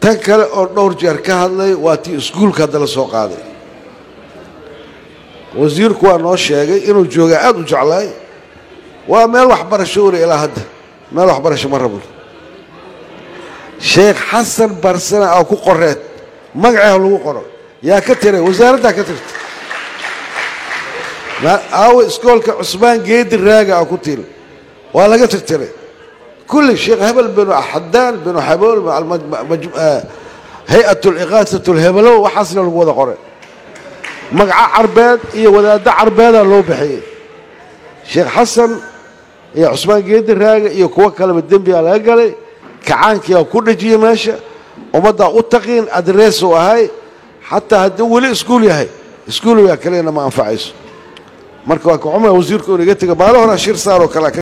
tan kale oo dhowr jeer ka hadlay waa tii iskuulka hadda la soo qaaday wasiirku waa noo sheegay inuu joogaa aada u jeclaay waa meel waxbarasho wari ilaa hadda meel waxbarasho ma rabno sheekh xasan barsana oo ku qoreed magaceeh lagu qoro yaa ka tiray wasaaraddaa ka tirta aawe iskoolka cusmaan geedi raaga a ku tiil waa laga tirtiray kulli sheekh hebel binu xadaan binu xabool hay-at liqaasat lhebelow waxaasna lagu wada qoray magaco carbeed iyo wadaaddo carbeedaa loo bixiyey sheekh xasan iyo cusmaan geedi raaga iyo kuwo kaleba dembigaa laga galay kacaankiiaa ku dhejiyey meesha ummaddaa u taqiin adreesuu ahay xataa hadduu weli iskuul yahay iskuulyaa kalena ma anfacayso marka waa ka cumar wasiirku inaga tega maalo horaa shir saaroo kale